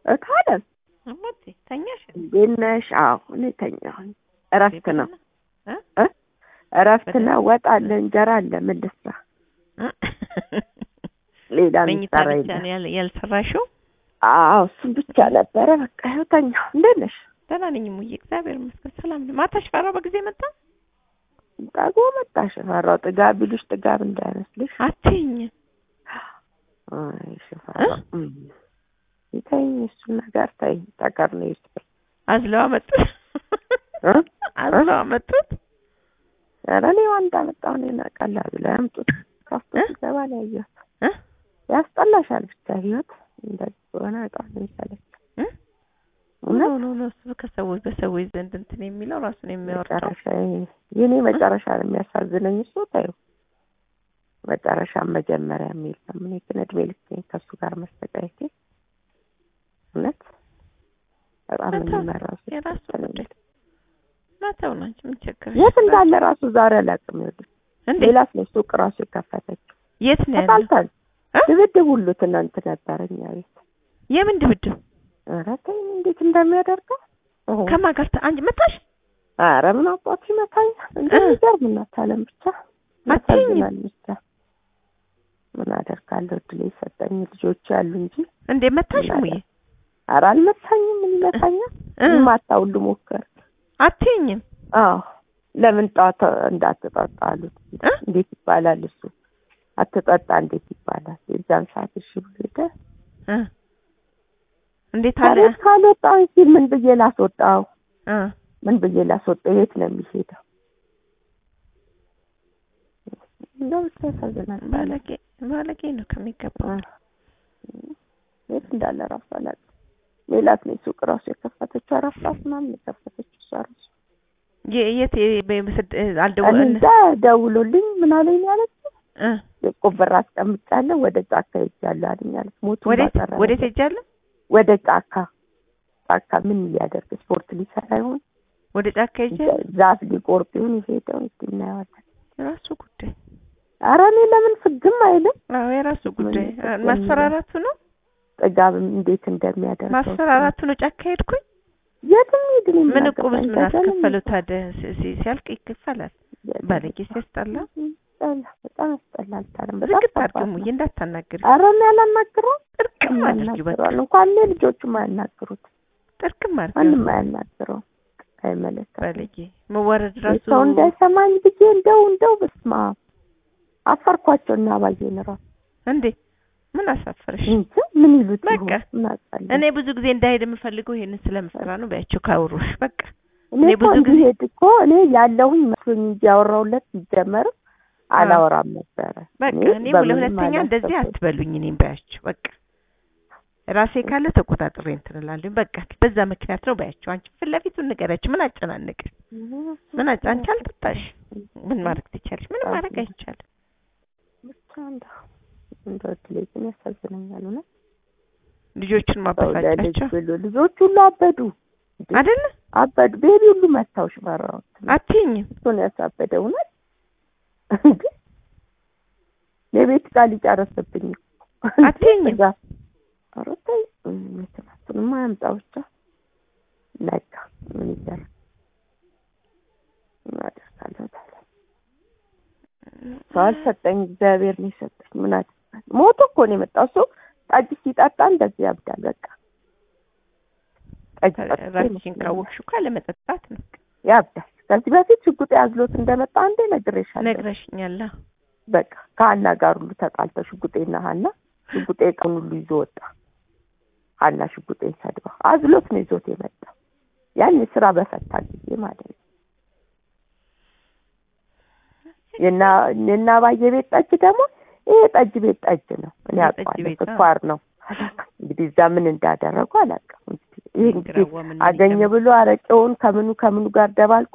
እታለም እሞቴ ተኛሽ? እንዴት ነሽ? አዎ እኔ ተኛሁኝ። እረፍት ነው እ? እ? እረፍት በደንብ። ነው። ወጥ አለ፣ እንጀራ አለ። ምን ልስራ? ሌላ መኝታ የሚሰራ ብቻ የለም። ነው ያል- ያልሰራሽው? አዎ እሱም ብቻ ነበረ። በቃ ይኸው ተኛሁ። እንዴት ነሽ? ደህና ነኝ እሙዬ፣ እግዚአብሔር ይመስገን ሰላም ነኝ። ማታ ሽፈራው በጊዜ መጣ? ጠግቦ መጣሽ? ፈራው ጥጋብ ቢሉሽ ጥጋብ እንዳይመስልሽ። አትይኝ አይ ሽፈራው እም። ተይኝ፣ እሱን ነገር ተይኝ። ጠቀር ነው ይስጥል አዝለዋ መጡት እ? አዝለዋ መጡት። ኧረ እኔ ዋንዳ መጣሁ እኔ ቀላል ብላ ያምጡት። ከፍቶ እ? ሲገባ ነው ያየሁት። እ? ያስጠላሻል ብቻ ህይወት እንደዚህ ከሆነ በጣም ነው የሚሰለች። እ? እውነት ኖ ኖ ኖ እሱ ከሰዎች በሰዎች ዘንድ እንትን የሚለው ራሱን የሚያወርደው መጨረሻ የኔ መጨረሻ ነው የሚያሳዝነኝ። እሱ ታዩ መጨረሻ መጀመሪያ የሚል ነው። እኔ ግን እድሜ ልኬን ከእሱ ጋር መሰቃየቴ እውነት በጣም መተው የሚመራው እሱ የራሱ ነው። ጉዳይ መተው ነው እንጂ ምን ቸገረሽ? የት እንዳለ ራሱ ዛሬ አላውቅም። ይኸውልሽ እንዴ ሌላስ ነው ሱቅ ራሱ የከፈተችው። የት ነው ያለው? ተጣልተን እ? ድብድብ ሁሉ ትናንት ነበረ እኛ ቤት። የምን ድብድብ? ኧረ ተይኝ እንዴት እንደሚያደርገው ኦሆ። ከማን ጋር ተ- አንቺ መታሽ? ኧረ ምን አባቱ ይመታኛል። እንደሚገርም እናት አለም ብቻ አትይኝም? ያሳዝናል ብቻ ምን አደርጋለሁ። እድሌ ሰጠኝ ልጆች ያሉ እንጂ እንዴ መታሽ ምን ሙዬ? ኧረ አልመታኝም። ምን ይመታኛል? እ? ማታ ሁሉ ሞከር። አትይኝም? አዎ ለምን ጠዋት እንዳትጠጣ አሉት። እ? እንዴት ይባላል እሱ አትጠጣ እንዴት ይባላል? የዛን ሰዓት እሺ ብሎ ሄደ። እ? እንዴት አለ? ከቤት ካልወጣሁኝ ሲል ምን ብዬ ላስወጣው? እ? ምን ብዬ ላስወጣው? የት ነው የሚሄደው? እንደው ብቻ ያሳዝናል። ባለጌ ባለጌ ነው ከሚገባው። የት እንዳለ ራሱ አላውቅም። ሜላት ነው ሱቅ ራሱ የከፈተችው አራት ሰዓት ምናምን የከፈተችው እሷ ራሱ የ- የት የ- በምስድ እኔ አልደወልን እንጃ ደውሎልኝ ምን አለኝ ያለች እ? የቆብ ብር አስቀምጫለሁ ወደ ጫካ ሄጃለሁ አለኝ አለች። ሞቱ ወዴት ወዴት ሄጃለሁ? ወደ ጫካ ጫካ ምን ሊያደርግ ስፖርት ሊሰራ ይሆን ወደ ጫካ ሄጃለሁ። ዛፍ ሊቆርጥ ይሆን የሄደው እስኪ እናየዋለን። የራሱ ጉዳይ። ኧረ እኔ ለምን ፍግም አይልም አዎ የራሱ ጉዳይ። ምን አ- ይመስለኛል? ማስፈራራቱ ነው ጥጋብም እንዴት እንደሚያደርገው ማስፈራራቱ ነው። ጫካ ሄድኩኝ። የትም ሂድ እኔ ምን አገባኝ? እቁብስ ምን ተገለኝ። አስከፈለው ታዲያ? ሲ- ሲ- ሲያልቅ ይከፈላል። የትም ባለጌ ሲያስጠላ ያስጠላ፣ በጣም ያስጠላል። ታዲያ በጣም ዝግት ከባድ አድርጊ ነው። ሙዬ እንዳታናግሪ። ኧረ እኔ አላናግረውም። ጥርቅም አድርጊ በቃ ያናግረዋል እንኳን እኔ ልጆቹም አያናግሩት ጥርቅም አድርጊ። ማንም አያናግረውም። አይመለከትም። ባለጌ መዋረድ ራሱ ሰው እንዳይሰማኝ ብዬ እንደው እንደው በስመ አብ አፈርኳቸው እና አባዬን እራሱ እንዴ ምን አሳፈረሽ? እንጂ ምን ይሉት በቃ ይሆን? ምን አውቃለሁ። እኔ ብዙ ጊዜ እንዳሄድ የምፈልገው ይሄንን ስለምሰራ ነው። በያቸው ካወሩሽ በቃ እኔ እኔ እኮ ብዙ ጊዜ- እንዲሄድ እኮ እኔ ያለሁኝ መስሎኝ እንጂ ያወራሁለት ሲጀመርም አላወራም ነበረ። በቃ እኔ በምንም ለሁለተኛ እንደዚህ አላሰብኩም። አትበሉኝ። እኔም በያቸው በቃ ራሴ ካለ ተቆጣጥሬ እንትን እላለሁ። በቃ በዛ ምክንያት ነው በያቸው። አንቺ ፊት ለፊቱን ንገሪያቸው። ምን አጨናነቅሽ? ምን አጭ አንቺ አልጠጣሽ ምን ማድረግ ትቻለሽ? ምንም ማድረግ አይቻልም። ብቻ እንደው እንደው እድሌ ግን ያሳዝነኛል። እውነት ልጆቹን ሰው ለልጅ ማበሳጫቸው ብሎ ልጆች ሁሉ አበዱ እንዴ! አይደለ? አበዱ። ቤቢ ሁሉ መታው ሽፈራው አትይኝም እሱን ያሳበደ እውነት እንዴ! የቤት ዕቃ ሊጨርስብኝ እኮ። አትይኝም? እዛ ኧረ ተይ እንትናቱንማ ያምጣ ብቻ ነጋ ምን ይደረግ ምን አደርጋለሁ ታዲያ ሰው አልሰጠኝ እግዚአብሔር ነው የሰጠኝ ምን አደርጋለሁ ሞቶ እኮ ነው የመጣው እሱ ጠጅ ሲጠጣ እንደዚህ ያብዳል በቃ ጠጅ ጠጥቶ ራስሽን ይመስለኛል። ካወቅሽው እኮ አለመጠጣት ነው። ያብዳል ከዚህ በፊት ሽጉጤ አዝሎት እንደመጣ አንዴ ነግሬሻለሁ ነግረሽኛል። አዎ። በቃ ከሀና ጋር ሁሉ ተጣልተው ሽጉጤና ሀና ሽጉጤ ቀን ሁሉ ይዞ ወጣ። ሀና ሽጉጤን ሰድባ አዝሎት ነው ይዞት የመጣው ያን ስራ በፈታ ጊዜ ማለት ነው። የና የና ባየ ቤት ጠጅ ደግሞ ይሄ ጠጅ ቤት ጠጅ ነው። እኔ የጠጅ አውቀዋለሁ ቤት፣ አዎ። ስኳር ነው። እንግዲህ እዛ ምን እንዳደረጉ አላውቅም። እንግዲህ ይሄ እንግዲህ ግራዋ ምን አገኘ ሊጨምር- ብሎ አረቄውን ከምኑ ከምኑ ጋር ደባልቆ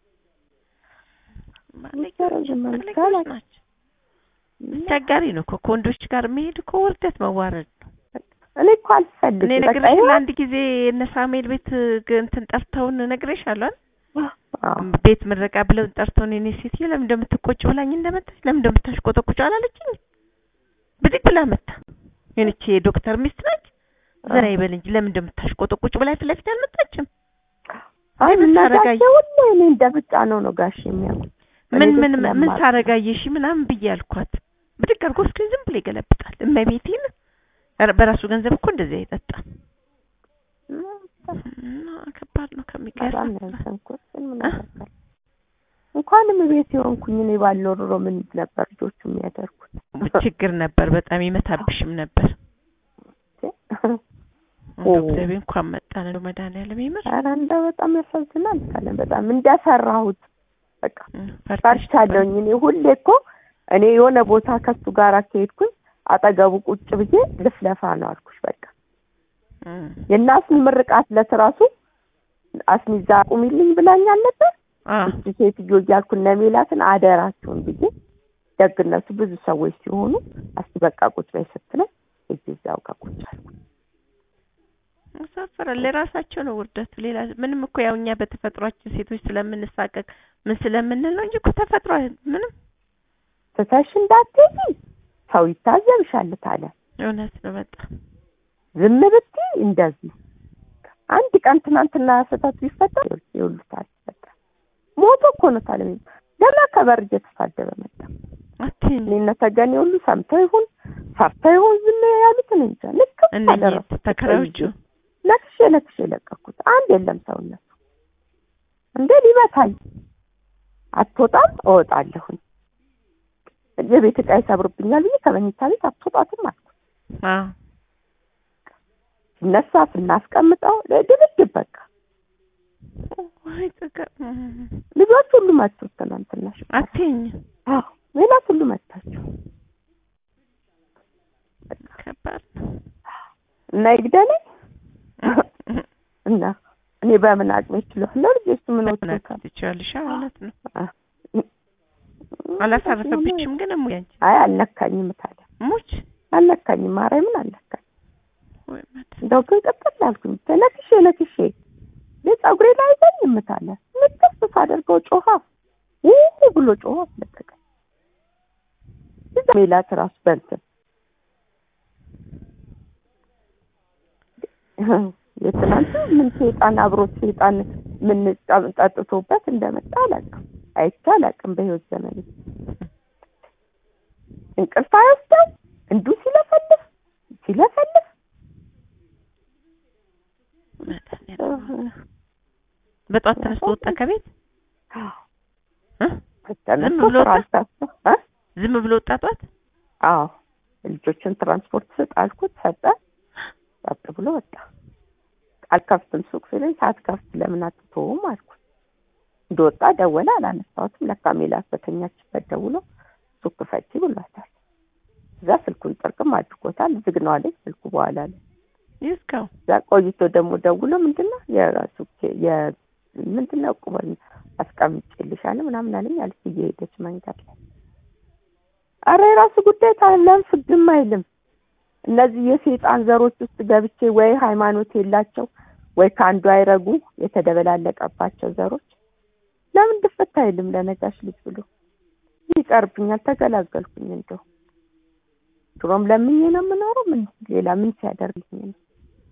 ባለጌዎች ዝም ማለት ባለጌዎች ካላል- ናቸው። አስቸጋሪ ነው እኮ ከወንዶች ጋር መሄድ እኮ ውርደት መዋረድ ነው። እኔ እኮ አልፈልግም። እኔ በቃ ነግሬሽ ይኸው ለአንድ ጊዜ እነ ሳሙኤል ቤት ግ- እንትን ጠርተውን ነግሬሻለሁ አይደል? አዎ። ቤት ምረቃ ብለው ጠርተውን እኔ ሴትዮ ለምን እንደምትቆጭ ብላኝ እንደመጣች ለምን እንደምታሽቆጠቁጭ አላለችኝ። ብድግ ብላ መታ የሆነች የዶክተር ሚስት ነች። ዘና ይበል እንጂ ለምን እንደምታሽቆጠቁጭ ብላ ፊት ለፊት አልመጣችም። አይ ምን ታረጋይ? እናታቸው ሁሌ እኔ እንደ ብጫ ነው ነው ጋሽ የሚያውቁት ምን እኔ ምን ግን ምን ስለማውቅ- ታረጋየሽ ምናምን ብዬ አልኳት። ብድግ አድርጎ እስኪ ዝም ብሎ ይገለብጣል። እመቤቴን ኧረ በራሱ ገንዘብ እኮ እንደዚህ አይጠጣም። እና ከባድ ነው በጣም ከሚገርም ነው ያዘንኩት። ግን ምን እ? አደርጋለሁ? እንኳንም ቤት የሆንኩኝ እኔ ባልኖር ኖሮ ምን ነበር ልጆቹ የሚያደርጉት? ችግር ነበር። በጣም ይመታብሽም ነበር። እንደው እግዚአብሔር እንኳን መጣን እንደው መድኃኒዓለም ይምር። ኧረ እንደው በጣም ያሳዝናል። ካለን በጣም እንደሰራሁት በቃ ፈርተሽ ፈርቻለሁኝ። እኔ ሁሌ እኮ እኔ የሆነ ቦታ ከሱ ጋር ከሄድኩኝ አጠገቡ ቁጭ ብዬ ልፍለፋ ነው አልኩሽ። በቃ እም፣ የእናስኒ ምርቃት ለስራሱ አስሚዛ ቁሚልኝ ብላኛል ነበር። አ እቺ ሴትዮ እያልኩ እነ ሜላትን አደራችሁን ብዬ ደግነቱ ብዙ ሰዎች ሲሆኑ እስቲ በቃ ቁጭ በይ ስትለኝ እዚህ እዛው ጋር ቁጭ አልኩ። ያሳፍራል። ለራሳቸው ነው ውርደቱ። ሌላ ምንም እኮ ያው እኛ በተፈጥሯችን ሴቶች ስለምንሳቀቅ ምን ስለምንል ነው እንጂ እኮ ተፈጥሮ ምንም ትተሽ እንዳትሄጂ ሰው ይታዘብሻል ታለ እውነት ነው በጣም ዝም ብትይ እንደዚህ አንድ ቀን ትናንትና ስህተት ቢፈጠር ይውሉታል በቃ ሞቶ እኮ ነው ታለ ገና ከበር እየተሳደበ መጣ። አትይኝ እኔ እነ ተገኔ ሁሉ ሰምተው ይሁን ፈርተው ይሁን ዝም ያሉትን እንጃ ልክ እነዚህ ተከራዮቹ ነክሼ ነክሼ ለቀኩት። አንድ የለም ሰውነቱ እንደ ሊመታኝ አትወጣም እወጣለሁኝ የቤት ዕቃ ይሰብርብኛል ብዬ ከመኝታ ቤት አትወጣትም አልኩት። አዎ ሲነሳ ስናስቀምጠው ድብድብ በቃ ወይ ጥጋ ልጆች ሁሉ መቱት። ትናንትና አትይኝ አዎ ሌላት ሁሉ መታቸው ከባድ ነው። እና ይግደለኝ እና እኔ በምን አቅሜ ችለዋለሁ። ልጆቹ ምን እውነት ወጥቶታል? ትችያለሽ። አዎ እውነት ነው። አ- አላሳረፈብሽም ግን እሙዬ አንቺ አይ አልነካኝም ታዲያ ሙች አልነካኝም። ማርያምን አልነካኝ። ወይ መድኃኒዓለም እንደው ግን ቅጥል አልኩኝ። ተነክሼ ነክሼ ፀጉሬ ላይ ዘኝ የምታለ ንቅስ ሳደርገው ጮኻ ውይ ብሎ ጮኸ አስለቀቀኝ። እዛ ሜላት ራሱ በእንትን የትናንቱ ምን ሴጣን አብሮት ሴጣን ምን ጠጥቶበት እንደመጣ አላውቅም። አይቼ አላውቅም በህይወት ዘመኔ። እንቅልፍ አይወስደው እንዱ ሲለፈልፍ ሲለፈልፍ መድኃኒዓለም በጧት ተነስቶ ወጣ ከቤት እ? ተነስቶ ብሎ ስራ ወጣ? አልታሰ- እ? ዝም ብሎ ወጣ ጧት አዎ ልጆችን ትራንስፖርት ስጥ አልኩት፣ ሰጠ። ጸጥ ብሎ ወጣ። አልከፍትም ሱቅ ሲለኝ ሳትከፍት ለምን አትተውም አልኩት። እንደወጣ ደወለ፣ አላነሳሁትም። ለካ ሜላት በተኛችበት ደውሎ ሱቅ ክፈቺ ብሏታል። እዛ ስልኩን ጥርቅም አድርጎታል። ዝግ ነው አለኝ ስልኩ በኋላ አለ። ይዝጋው እዛ ቆይቶ ደግሞ ደውሎ ምንድነው የራሱ የ ምንድነው ቁመን አስቀምጬልሻለሁ ምናምን አለኝ አለች እየሄደች መንገድ ላይ አረ የራሱ ጉዳይ ታለም ፍግም አይልም። እነዚህ የሴጣን ዘሮች ውስጥ ገብቼ ወይ ሃይማኖት የላቸው ወይ ከአንዱ አይረጉ የተደበላለቀባቸው ዘሮች ለምን ድፍት አይልም? ለነጋሽ ልጅ ብሎ ይቀርብኛል። ተገላገልኩኝ። እንደው ድሮም ለምኜ ነው የምኖረው። ምን ሌላ ምን ሲያደርግልኝ ነው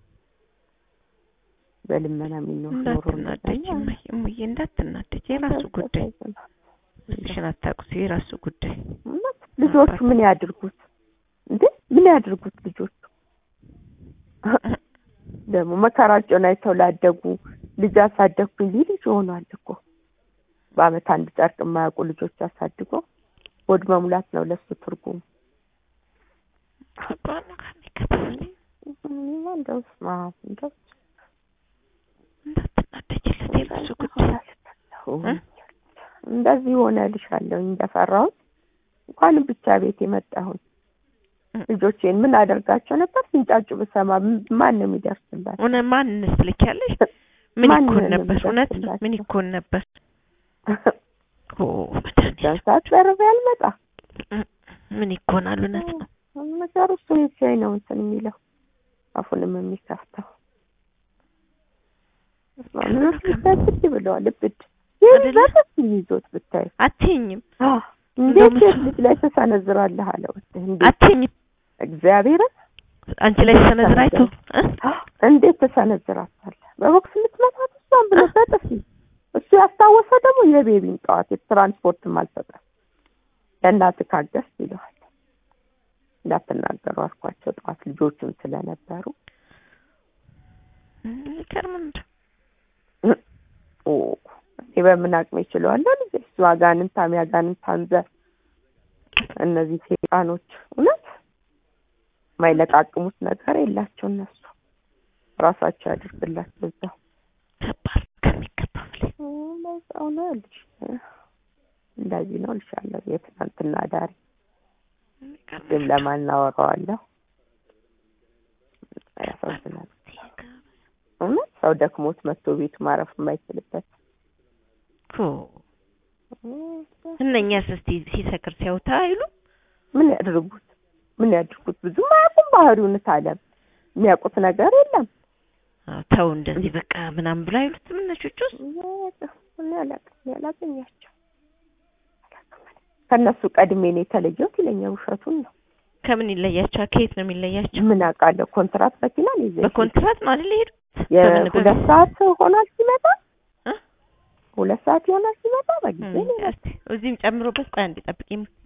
በልመና የሚኖር ኖሮ እንዳትናደጅ እማዬ እሙዬ እንዳትናደጅ የራሱ ጉዳይ ስልሽን አታውቁት የራሱ ጉዳይ እውነት ልጆቹ ምን ያድርጉት እንዴ? ምን ያድርጉት ልጆቹ? ደግሞ መከራቸውን አይተው ላደጉ ልጅ አሳደግኩኝ ሊል ልጅ ሆኗል እኮ በአመት አንድ ጨርቅ የማያውቁ ልጆች አሳድጎ ሆድ መሙላት ነው ለሱ ትርጉሙ። ከባድ ነው ከሚገባው እንደው ስማ እንደው እንዳትናደጅለት የራሱ ጉዳይ እ? እንደዚህ ሆነ ልሻለሁ እንደፈራሁት እንኳንም ብቻ ቤት የመጣሁኝ እ. ልጆቼን ምን አደርጋቸው ነበር ሲንጫጩ ብሰማ ም- ማን ነው የሚደርስላቸው? እውነት ማንንስ ትልኪያለሽ ምን ማንን ይኮን ነው ነበር እውነት ነው የሚደርስላቸው? ምን ይኮን ነበር ኦ መድኃኒዓለም ሰዓት በርቤ ያልመጣ ምን ይኮናል እውነት ነው ነገሩ እሱ ሲያይ ነው እንትን የሚለው አፉንም የሚከፍተው ልብድ ብለዋል። ልብድ ይህ አይደለ? በጥፍ ይዞት ብታይ አትይኝም እንዴት እንደውም ሴት ልጅ ላይ ተሰነዝራለህ አለው። እንዴት አትይኝም እግዚአብሔርን አንቺ ላይ ተሰነዝራ አይቶ እ? እንዴት ተሰነዝራታለህ? በቦክስ የምትመታት እሷን ብሎ በጥፊ እሱ ያስታወሰ ደግሞ የቤቢን ጠዋት የትራንስፖርትም አልሰጠም ለእናትህ ካገዝት ይለዋል። እንዳትናገሩ አልኳቸው ጠዋት ልጆቹም ስለነበሩ ይገርም እንደው ኦ እኔ በምን አቅሜ ይችለዋለሁ ልጄ እሱ አጋንንታም ያጋንንታን ዘር እነዚህ ሴጣኖች እውነት የማይለቃቅሙት ነገር የላቸው እነሱ ራሳቸው ያድርግላቸው እዛው ከባድ ከሚገባ በላይ በዛው ነው ልጅ እንደዚህ ነው ልሻለሁ የትናንትና ዳሪ ግን ለማን እናወራዋለሁ ያሳዝናል እውነት ሰው ደክሞት መጥቶ ቤቱ ማረፍ የማይችልበት ኦ እነኛስ እስቲ ሲሰክር ሲያውታ አይሉ ምን ያድርጉት ምን ያድርጉት ብዙም አያውቁም ባህሪውን ታለም የሚያውቁት ነገር የለም አዎ፣ ተው እንደዚህ በቃ ምናምን ብሎ አይሉትም እነቾቹ እኔ አላውቅም እኔ አላገኛቸው ከእነሱ ቀድሜ ነው የተለየሁት ይለኛል ውሸቱን ነው ከምን ይለያቸዋል? ከየት ነው የሚለያቸው? ምን አውቃለሁ ኮንትራት መኪና ነው ይዘ በኮንትራት ነው አይደል የሄዱት? የሁለት ሰዓት ሆኗል ሲመጣ እ? ሁለት ሰዓት ይሆናል ሲመጣ በጊዜ ነው እስቲ እዚህም ጨምሮበት ቆይ አንዴ ጠብቂኝ